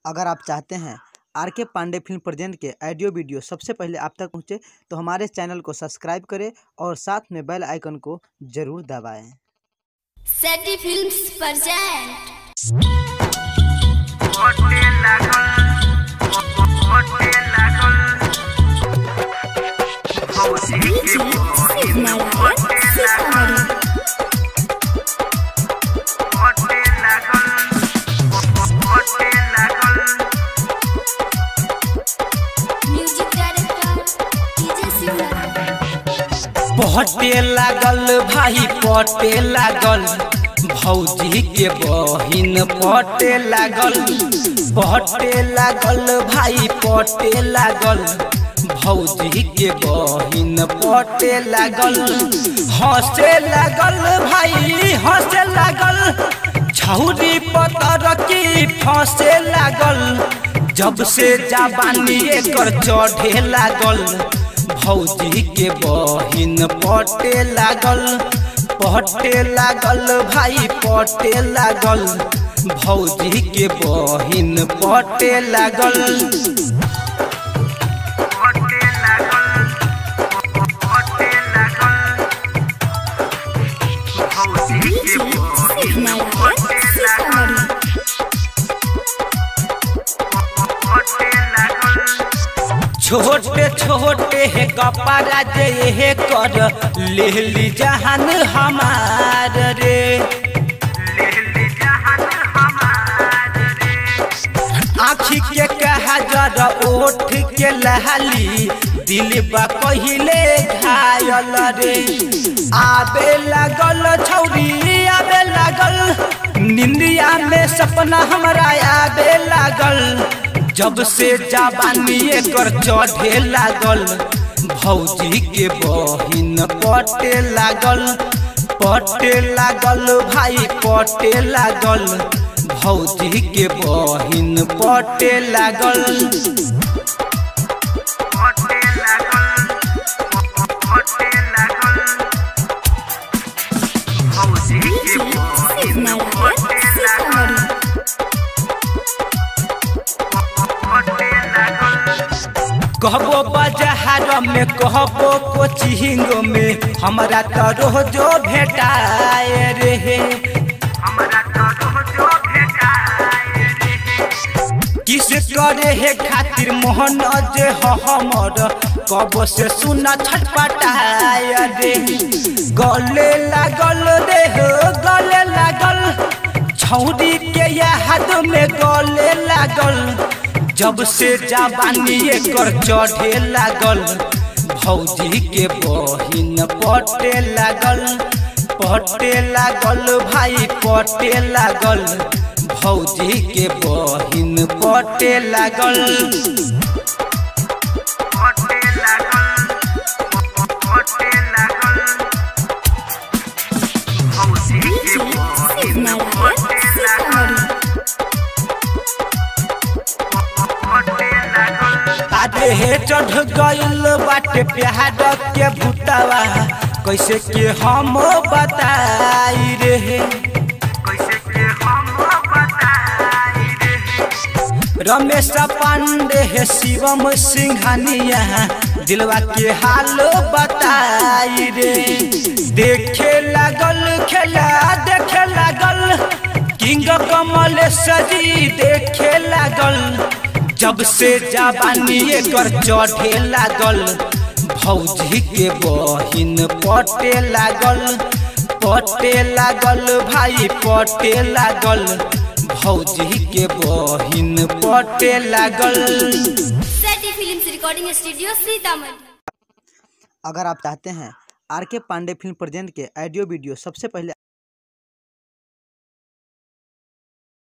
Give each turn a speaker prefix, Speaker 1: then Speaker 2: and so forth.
Speaker 1: अगर आप चाहते हैं R K Pandey film present के ऑडियो वीडियो सबसे पहले आप तक पहुंचे तो हमारे चैनल को सब्सक्राइब करें और साथ में बेल आइकन को जरूर दबाएं
Speaker 2: Satty films present music director DJ singer
Speaker 3: पटे लागल भाई पटे लागल भौजी के बहिन पटे लागल पटे लागल भाई पटे लागल भौजी के बहिन पटे लागल हंसे लागल भाई हंसे लागल छौरी पतर की फंसे लागल जब से जाबानी एकर चढ़े लागल भौजी के बहिन पटे लागल पटे लागल भाई पटे लागल भौजी के बहिन पटे लागल छोटे छोटे हे कपड़ा जे हे कर ले ली जहान हमार रे आखी के कहा जरा ओठ के लहली दिल बा पहिले घायल रे आबे लागल छौरी आबे लागल निंदिया में सपना हमरा आबे लागल जब से जाबानी एकर चढ़े लागल भौजी के बहिन पटे लागल पटे लागल भाई पटे लागल भौजी के बहिन पटे लागल कहबो बाजार में कहबो कोचिंग में हमरा तो रोजो भेटाए रे किस करे हे खातिर मोहन जे ह हमर कब से सुना छटपटाए रे गले लागल रे हो गले लागल छौरी के याद में गले लागल जब से जाबानी एकर चढ़े लागल भौजी के बहिन पटे लागल पटे लागल भाई पटे लागल भौजी के बहिन पटे लागल आधे हे चढ़ गइल बाटे प्यार के भूतवा कैसे के हम बताई रे रमेश पांडे हे शिवम सिंघानिया दिलवा के हाल बताई रे देखे लागल खेला देखे लागल किंग कमल सजी देखे लागल जब से जाबानी एकर चढ़े लागल भौजी के बहिन पटे लागल पटे लागल भाई पटे लागल भौजी के बहिन पटे लागल
Speaker 2: Satty films recording studio Sitamarhi
Speaker 1: अगर आप चाहते हैं R K Pandey film present के ऑडियो वीडियो सबसे पहले